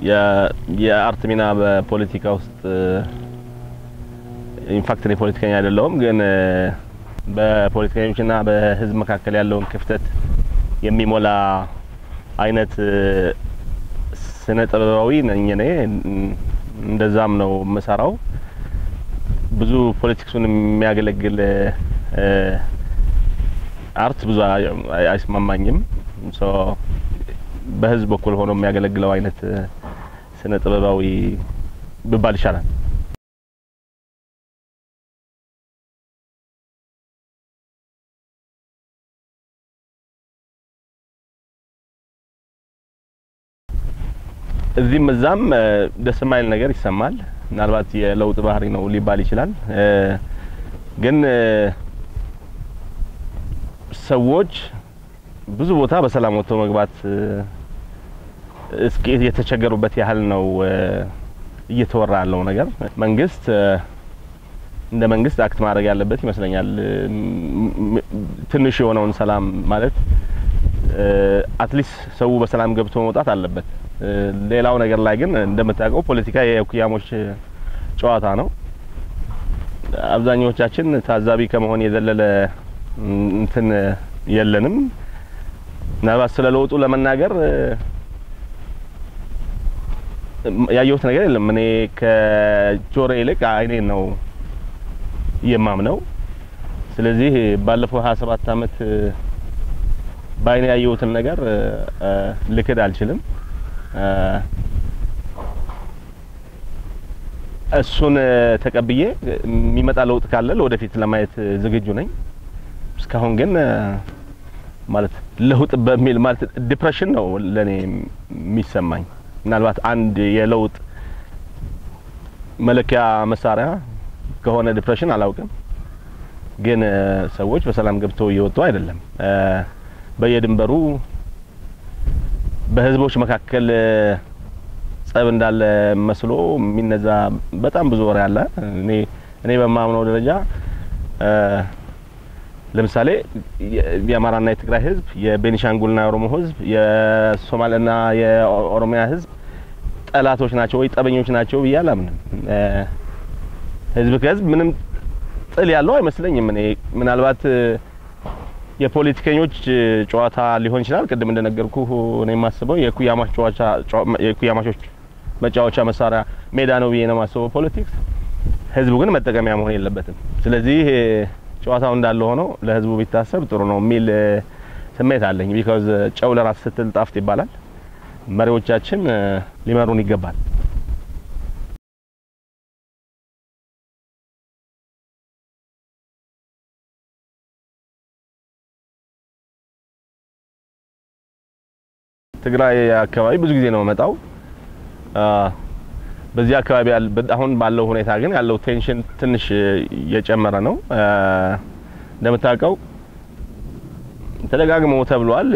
የአርት ሚና በፖለቲካ ውስጥ ኢንፋክት እኔ ፖለቲከኛ አይደለሁም፣ ግን በፖለቲከኞችና በህዝብ መካከል ያለውን ክፍተት የሚሞላ አይነት ስነ ጥበባዊ ነኝ እኔ። እንደዛም ነው የምሰራው። ብዙ ፖለቲክሱን የሚያገለግል አርት ብዙ አይስማማኝም። በህዝብ በኩል ሆኖ የሚያገለግለው አይነት ስነ ጥበባዊ ብባል ይሻላል። እዚህም እዛም ደስ የማይል ነገር ይሰማል። ምናልባት የለውጥ ባህሪ ነው ሊባል ይችላል። ግን ሰዎች ብዙ ቦታ በሰላም ወጥቶ መግባት እስኪ የተቸገሩበት ያህል ነው እየተወራ ያለው ነገር። መንግስት እንደ መንግስት አክት ማድረግ ያለበት ይመስለኛል። ትንሽ የሆነውን ሰላም ማለት አትሊስት ሰው በሰላም ገብቶ መውጣት አለበት። ሌላው ነገር ላይ ግን እንደምታውቀው ፖለቲካ የኩያሞች ጨዋታ ነው። አብዛኛዎቻችን ታዛቢ ከመሆን የዘለለ እንትን የለንም። ምናልባት ስለ ለውጡ ለመናገር ያየሁት ነገር የለም። እኔ ከጆሮ ይልቅ አይኔን ነው የማምነው። ስለዚህ ባለፈው 27 አመት በአይኔ ያየሁትን ነገር ልክድ አልችልም። እሱን ተቀብዬ የሚመጣ ለውጥ ካለ ለወደፊት ለማየት ዝግጁ ነኝ። እስካሁን ግን ማለት ለውጥ በሚል ማለት ዲፕሬሽን ነው ለኔ የሚሰማኝ። ምናልባት አንድ የለውጥ መለኪያ መሳሪያ ከሆነ ዲፕሬሽን አላውቅም። ግን ሰዎች በሰላም ገብተው እየወጡ አይደለም። በየድንበሩ በህዝቦች መካከል ጸብ እንዳለ መስሎ የሚነዛ በጣም ብዙ ወሬ አለ። እኔ እኔ በማምነው ደረጃ ለምሳሌ የአማራና የትግራይ ህዝብ፣ የቤኒሻንጉልና የኦሮሞ ህዝብ፣ የሶማሌና የኦሮሚያ ህዝብ ጠላቶች ናቸው ወይ ጠበኞች ናቸው ብዬ አላምንም። ህዝብ ከህዝብ ምንም ጥል ያለው አይመስለኝም። እኔ ምናልባት የፖለቲከኞች ጨዋታ ሊሆን ይችላል። ቅድም እንደነገርኩ እኔ የማስበው የኩያማች ጨዋታ የኩያማቾች መጫወቻ መሳሪያ ሜዳ ነው ብዬ ነው የማስበው ፖለቲክስ። ህዝቡ ግን መጠቀሚያ መሆን የለበትም። ስለዚህ ጨዋታው እንዳለ ሆኖ ለህዝቡ ቢታሰብ ጥሩ ነው የሚል ስሜት አለኝ። ቢካዝ ጨው ለራስ ስትል ጣፍጥ ይባላል። መሪዎቻችን ሊመሩን ይገባል። ትግራይ አካባቢ ብዙ ጊዜ ነው መጣው። በዚህ አካባቢ አሁን ባለው ሁኔታ ግን ያለው ቴንሽን ትንሽ እየጨመረ ነው። እንደምታውቀው ተደጋግሞ ተብሏል።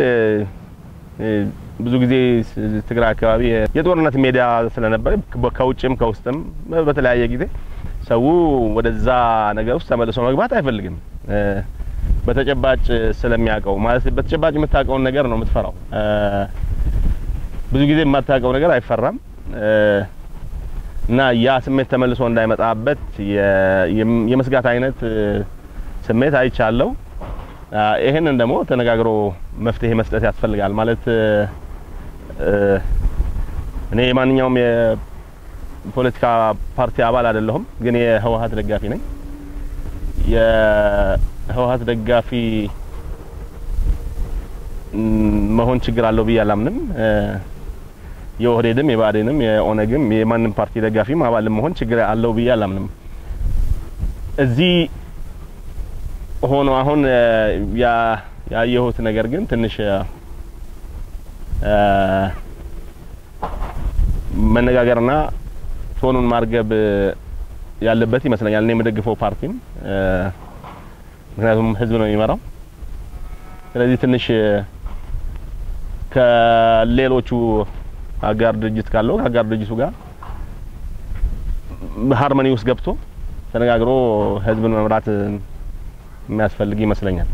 ብዙ ብዙ ጊዜ ትግራይ አካባቢ የጦርነት ሜዳ ስለነበረ ከውጭም ከውስጥም በተለያየ ጊዜ ሰው ወደዛ ነገር ውስጥ ተመልሶ መግባት አይፈልግም። በተጨባጭ ስለሚያውቀው ማለት በተጨባጭ የምታውቀውን ነገር ነው የምትፈራው። ብዙ ጊዜ የማታውቀው ነገር አይፈራም እና ያ ስሜት ተመልሶ እንዳይመጣበት የመስጋት አይነት ስሜት አይቻለው። ይሄንን ደግሞ ተነጋግሮ መፍትሄ መስጠት ያስፈልጋል። ማለት እኔ የማንኛውም የፖለቲካ ፓርቲ አባል አይደለሁም፣ ግን የህወሀት ደጋፊ ነኝ። የህወሀት ደጋፊ መሆን ችግር አለው ብዬ አላምንም። የኦህዴድም የብአዴንም የኦነግም የማንም ፓርቲ ደጋፊም አባልም መሆን ችግር አለው ብዬ አላምንም። እዚህ ሆኖ አሁን ያየሁት ነገር ግን ትንሽ መነጋገርና ቶኑን ማርገብ ያለበት ይመስለኛል። እኔ የምደግፈው ፓርቲም ምክንያቱም ህዝብ ነው የሚመራው። ስለዚህ ትንሽ ከሌሎቹ አጋር ድርጅት ካለው ከአጋር ድርጅቱ ጋር ሃርመኒ ውስጥ ገብቶ ተነጋግሮ ህዝብን መምራት የሚያስፈልግ ይመስለኛል።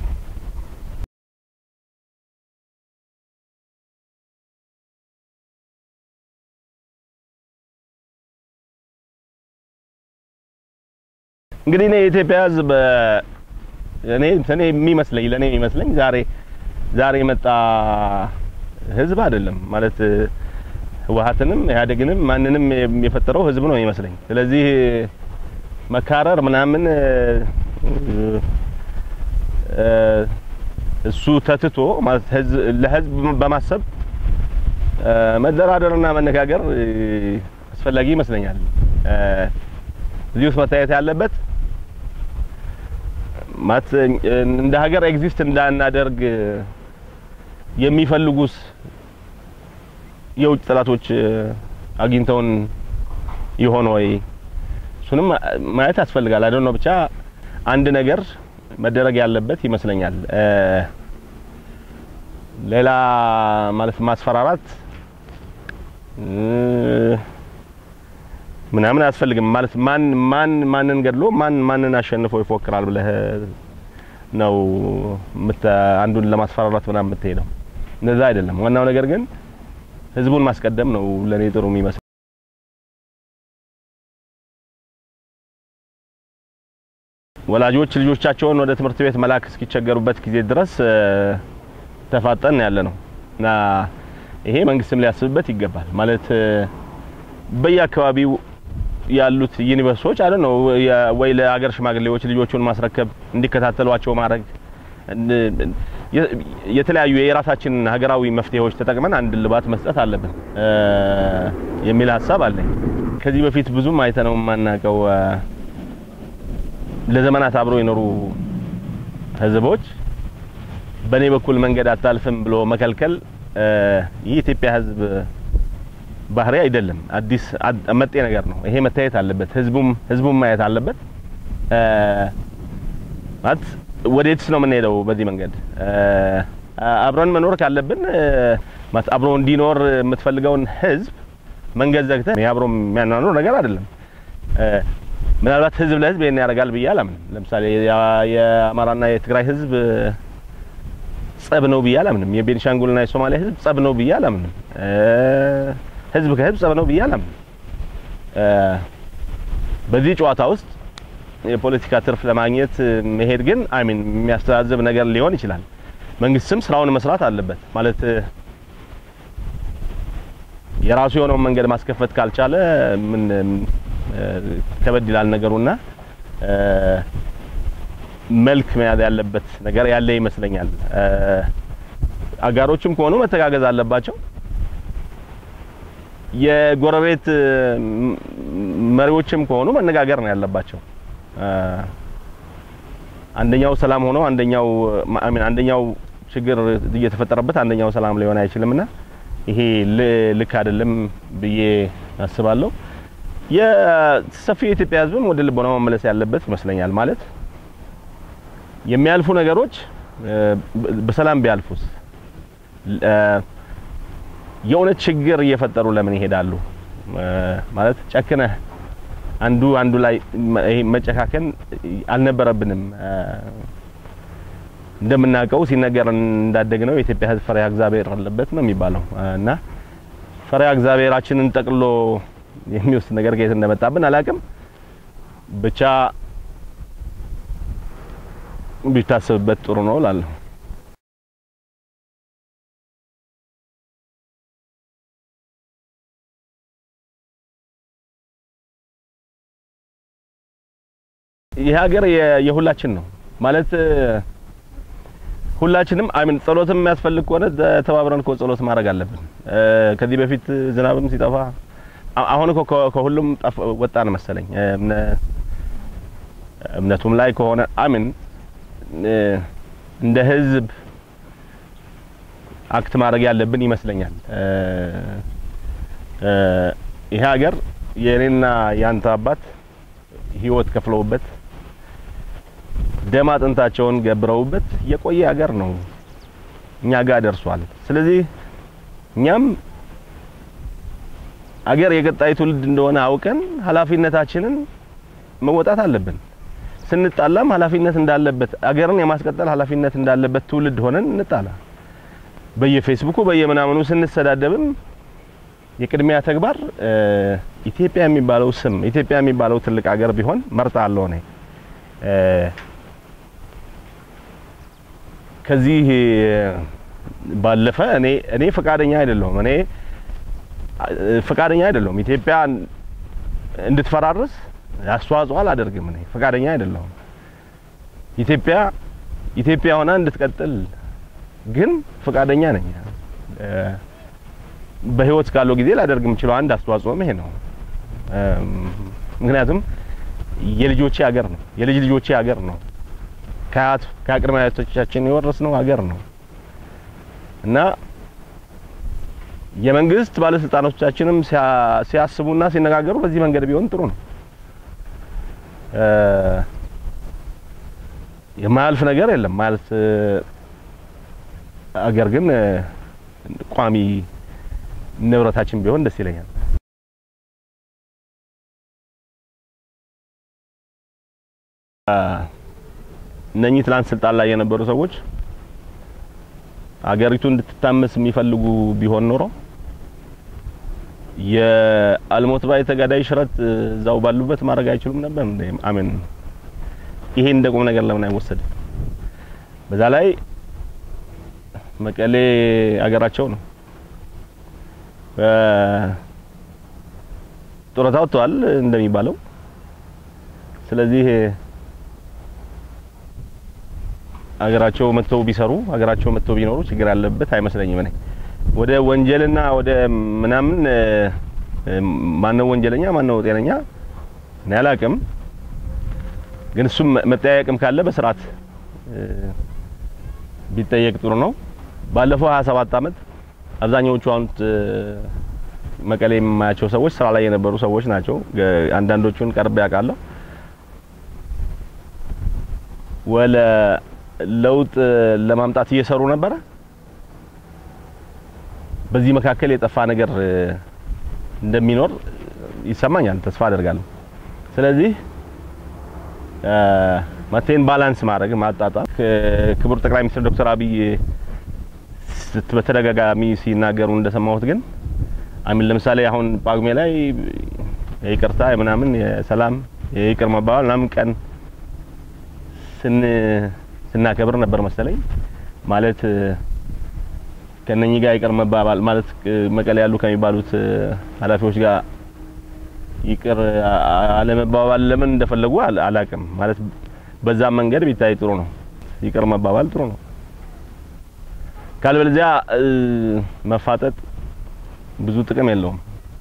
እንግዲህ እኔ የኢትዮጵያ ሕዝብ እኔ እኔ የሚመስለኝ ለእኔ የሚመስለኝ ዛሬ ዛሬ የመጣ ሕዝብ አይደለም ማለት ህወሓትንም ኢህአዴግንም ማንንም የፈጠረው ሕዝብ ነው የሚመስለኝ። ስለዚህ መካረር ምናምን እሱ ተትቶ ማለት ለህዝብ በማሰብ መደራደርና መነጋገር አስፈላጊ ይመስለኛል። እዚህ ውስጥ መታየት ያለበት ማለት እንደ ሀገር ኤግዚስት እንዳናደርግ የሚፈልጉስ የውጭ ጠላቶች አግኝተውን ይሆን ወይ? እሱንም ማየት ያስፈልጋል። አይደል ነው ብቻ አንድ ነገር መደረግ ያለበት ይመስለኛል። ሌላ ማለት ማስፈራራት ምናምን አያስፈልግም። ማለት ማን ማን ማንን ገድሎ ማን ማንን አሸንፎ ይፎክራል ብለህ ነው አንዱን ለማስፈራራት ምናምን የምትሄደው። እንደዛ አይደለም። ዋናው ነገር ግን ህዝቡን ማስቀደም ነው ለኔ ጥሩ የሚመስለው። ወላጆች ልጆቻቸውን ወደ ትምህርት ቤት መላክ እስኪቸገሩበት ጊዜ ድረስ ተፋጠን ያለ ነው እና ይሄ መንግስትም ሊያስብበት ይገባል። ማለት በየአካባቢው ያሉት ዩኒቨርሲቲዎች አይደል ነው ወይ ለሀገር ሽማግሌዎች ልጆቹን ማስረከብ እንዲከታተሏቸው ማድረግ የተለያዩ የራሳችን ሀገራዊ መፍትሄዎች ተጠቅመን አንድ ልባት መስጠት አለብን የሚል ሀሳብ አለኝ። ከዚህ በፊት ብዙም አይተነው የማናውቀው ለዘመናት አብረው የኖሩ ህዝቦች በእኔ በኩል መንገድ አታልፍም ብሎ መከልከል የኢትዮጵያ ህዝብ ባህሪ አይደለም። አዲስ መጤ ነገር ነው። ይሄ መታየት አለበት። ህዝቡም ህዝቡም ማየት አለበት። ማለት ወዴትስ ነው የምንሄደው? በዚህ መንገድ አብረን መኖር ካለብን ማለት አብሮ እንዲኖር የምትፈልገውን ህዝብ መንገድ ዘግተህ አብሮ የሚያኗኑር ነገር አይደለም። ምናልባት ህዝብ ለህዝብ ይሄን ያደርጋል ብዬ አላምንም። ለምሳሌ የአማራና የትግራይ ህዝብ ጸብ ነው ብዬ አላምንም። የቤኒሻንጉልና የሶማሊያ ህዝብ ጸብ ነው ብዬ አላምንም። ህዝብ ከህዝብ ጸብ ነው ብዬ አላምንም። በዚህ ጨዋታ ውስጥ የፖለቲካ ትርፍ ለማግኘት መሄድ ግን አይሚን የሚያስተዛዝብ ነገር ሊሆን ይችላል። መንግስትም ስራውን መስራት አለበት። ማለት የራሱ የሆነውን መንገድ ማስከፈት ካልቻለ ምን ከበድ ይላል ነገሩና መልክ መያዝ ያለበት ነገር ያለ ይመስለኛል። አጋሮችም ከሆኑ መተጋገዝ አለባቸው። የጎረቤት መሪዎችም ከሆኑ መነጋገር ነው ያለባቸው። አንደኛው ሰላም ሆኖ አንደኛው አሚን አንደኛው ችግር እየተፈጠረበት አንደኛው ሰላም ሊሆን አይችልምና ይሄ ልክ አይደለም ብዬ አስባለሁ። የሰፊ የኢትዮጵያ ሕዝብም ወደ ልቦና መመለስ ያለበት ይመስለኛል። ማለት የሚያልፉ ነገሮች በሰላም ቢያልፉስ የእውነት ችግር እየፈጠሩ ለምን ይሄዳሉ? ማለት ጨክነህ አንዱ አንዱ ላይ ይሄ መጨካከን አልነበረብንም። እንደምናውቀው ሲነገር እንዳደግነው የኢትዮጵያ ሕዝብ ፈሪሃ እግዚአብሔር አለበት ነው የሚባለው እና ፈሪሃ እግዚአብሔራችንን ጠቅሎ የሚወስድ ነገር ከየት እንደመጣብን አላውቅም። ብቻ ቢታሰብበት ጥሩ ነው እላለሁ። ይህ ሀገር የሁላችን ነው ማለት ሁላችንም አይምን ጸሎትም የሚያስፈልግ ከሆነ ተባብረን እኮ ጸሎት ማድረግ አለብን። ከዚህ በፊት ዝናብም ሲጠፋ አሁን እኮ ከሁሉም ወጣን መሰለኝ። እምነቱም ላይ ከሆነ አሚን እንደ ህዝብ አክት ማድረግ ያለብን ይመስለኛል። ይሄ ሀገር የእኔና የአንተ አባት ህይወት ከፍለውበት ደም አጥንታቸውን ገብረውበት የቆየ ሀገር ነው፣ እኛ ጋር ደርሷል። ስለዚህ እኛም አገር የቀጣይ ትውልድ እንደሆነ አውቀን ኃላፊነታችንን መወጣት አለብን። ስንጣላም ኃላፊነት እንዳለበት አገርን የማስቀጠል ኃላፊነት እንዳለበት ትውልድ ሆነን እንጣላ። በየፌስቡኩ በየምናምኑ ስንሰዳደብም የቅድሚያ ተግባር ኢትዮጵያ የሚባለው ስም ኢትዮጵያ የሚባለው ትልቅ ሀገር ቢሆን መርጣለሁ እኔ ከዚህ ባለፈ እኔ እኔ ፈቃደኛ አይደለሁም። እኔ ፈቃደኛ አይደለሁም። ኢትዮጵያ እንድትፈራርስ አስተዋጽኦ አላደርግም። እኔ ፈቃደኛ አይደለሁም። ኢትዮጵያ ኢትዮጵያ ሆና እንድትቀጥል ግን ፈቃደኛ ነኝ። በህይወት ካለው ጊዜ ላደርግ የምችለው አንድ አስተዋጽኦም ይሄ ነው። ምክንያቱም የልጆቼ ሀገር ነው፣ የልጅ ልጆቼ ሀገር ነው፣ ከአያት ከቅድመ አያቶቻችን የወረስነው ሀገር ነው እና የመንግስት ባለስልጣኖቻችንም ሲያስቡና ሲነጋገሩ በዚህ መንገድ ቢሆን ጥሩ ነው። የማያልፍ ነገር የለም ማለት አገር ግን ቋሚ ንብረታችን ቢሆን ደስ ይለኛል። እነኚህ ትላንት ስልጣን ላይ የነበሩ ሰዎች አገሪቱ እንድትታመስ የሚፈልጉ ቢሆን ኖሮ የአልሞት ባይ ተጋዳይ ሽረት እዛው ባሉበት ማድረግ አይችሉም ነበር እንዴ? አሜን። ይሄ እንደ ቁም ነገር ለምን አይወሰድም? በዛ ላይ መቀሌ አገራቸው ነው። ጡረታ ወጥተዋል እንደሚባለው። ስለዚህ አገራቸው መጥተው ቢሰሩ አገራቸው መጥተው ቢኖሩ ችግር ያለበት አይመስለኝም። እኔ ወደ ወንጀልና ወደ ምናምን ማነው ወንጀለኛ ማነው ጤነኛ እኔ አላቅም። ግን እሱም መጠያየቅም ካለ በስርዓት ቢጠየቅ ጥሩ ነው። ባለፈው 27 ዓመት አብዛኛዎቹ አሁን መቀሌ የማያቸው ሰዎች ስራ ላይ የነበሩ ሰዎች ናቸው። አንዳንዶቹን ቀርቤ ያውቃለሁ። ወለ ለውጥ ለማምጣት እየሰሩ ነበረ። በዚህ መካከል የጠፋ ነገር እንደሚኖር ይሰማኛል፣ ተስፋ አደርጋለሁ። ስለዚህ መቴን ባላንስ ማድረግ ማጣጣም ክቡር ጠቅላይ ሚኒስትር ዶክተር አብይ በተደጋጋሚ ሲናገሩ እንደሰማሁት ግን አሚን ለምሳሌ አሁን ጳጉሜ ላይ የይቅርታ ምናምን የሰላም የይቅር መባባል ምናምን ቀን ስን ስናከብር ነበር መሰለኝ። ማለት ከነኚህ ጋር ይቅር መባባል ማለት መቀሌ ያሉ ከሚባሉት ኃላፊዎች ጋር ይቅር አለመባባል ለምን እንደፈለጉ አላቅም። ማለት በዛ መንገድ ቢታይ ጥሩ ነው። ይቅር መባባል ጥሩ ነው። ካልበለዚያ መፋጠጥ ብዙ ጥቅም የለውም።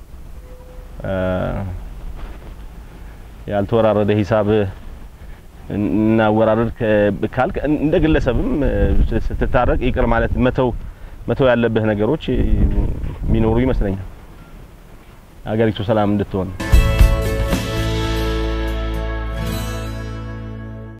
ያልተወራረደ ሂሳብ እናወራረድ ካልክ እንደ ግለሰብም ስትታረቅ ይቅር ማለት መተው መተው ያለብህ ነገሮች የሚኖሩ ይመስለኛል ሀገሪቱ ሰላም እንድትሆን